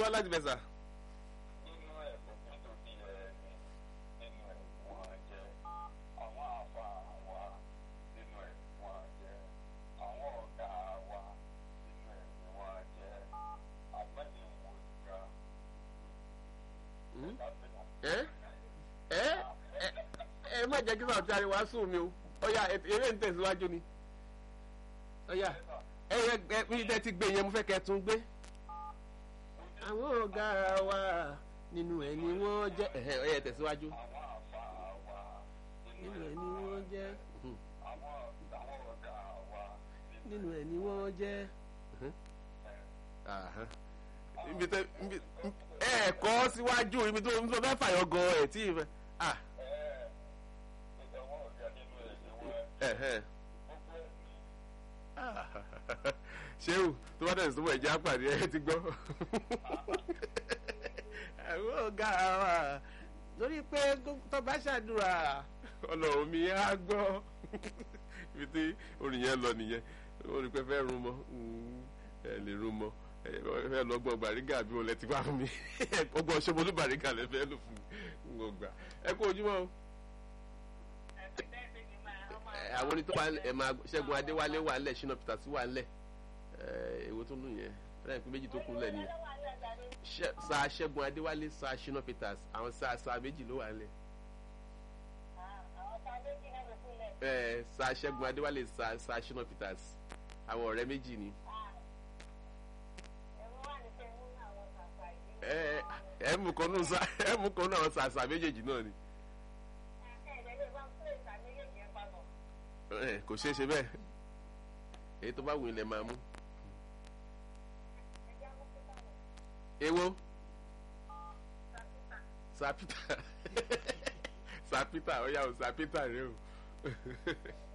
wá láti bẹ̀ sà. nínú ẹ̀ kò kí tó di ẹ̀ nínú ẹ̀ wọ́n jẹ́ àwọn àfa wa nínú ẹ̀ wọ́n jẹ́ àwọn ọ̀gá wa nínú ẹ̀ wọ́n jẹ́ àgbẹ̀yẹ̀wò ìgbà. ẹ ẹ ẹ ẹ má jẹ́ kí sàwọn tí a rí wá sùn mi o ọ̀ya eré ń tẹ̀síwájú ni ọ̀ya ẹ yẹ ẹ bí tẹ́ ti gbé yẹn mo fẹ́ kẹ́ tún gbé. àwọn ọ̀gá wa nínú ẹ̀ ni wọ́n jẹ́ ẹ̀hẹ́ ọ̀ya tẹ̀síwájú. àwọn àfa wa nínú ẹ̀ ni wọ́n jẹ́ mhm. àwọn àwọn ọ̀gá wa nínú ẹ̀ ni wọ́n jẹ́. mhm. Aha. ibi tẹ ibi ẹ kọ́ síwájú ibi tó ń sọ fẹ́ fàyọ gan ẹ̀ tí ì fẹ́. ah ẹ̀ ìtẹ̀wọ́n ọ̀gá nínú ẹ̀ ni wọ́n ẹ̀hẹ́. gbogbo ẹ̀ ní. ṣéwù tó bá tẹ̀sí tó wọ̀ ẹ̀jẹ̀ àpàdé ẹ ti gbọ́. àwọn ọ̀gá wa lórí pé tó bá ṣàdúrà ọlọ́run mi á gbọ́. ibi tí orin yẹn lọ nìyẹn ó rí pé fẹ́ rún mọ́ ẹ lè rún mọ́ ẹ fẹ́ lọ gbọ́ bàrígà bí wọn lẹ ti wá fún mi ọgbọ́n ṣọmọlú bàrígà lẹ fẹ́ lò fún mi ń gbà ẹ kú ojúmọ́ o ẹ, àwọn orin tó wà ẹ máa ṣẹ́gun adéwálé wà ńlẹ̀ ṣínà peter sí wà ńlẹ̀ ẹ, èwo tó nù yẹn fẹ́rẹ̀ pé méjì tó kún lẹ̀ nìyẹn Ṣẹ́- sa ṣẹ́gun adéwálé sa ṣínà peters àwọn sa sa méjì ló wà ńlẹ̀ ẹ sa ṣẹ́gun adéwálé sa sa ṣínà peters àwọn ọ̀rẹ́ méjì ni ẹ ẹ mú kan nù sa ẹ mú kan nù àwọn sa sa méjèèjì náà ni ẹ kò ṣeé ṣe bẹ́ẹ̀ èyí tó bá wù ilẹ̀ máa mú èwo sa peter sa peter ó yà ó sa peter rẹ o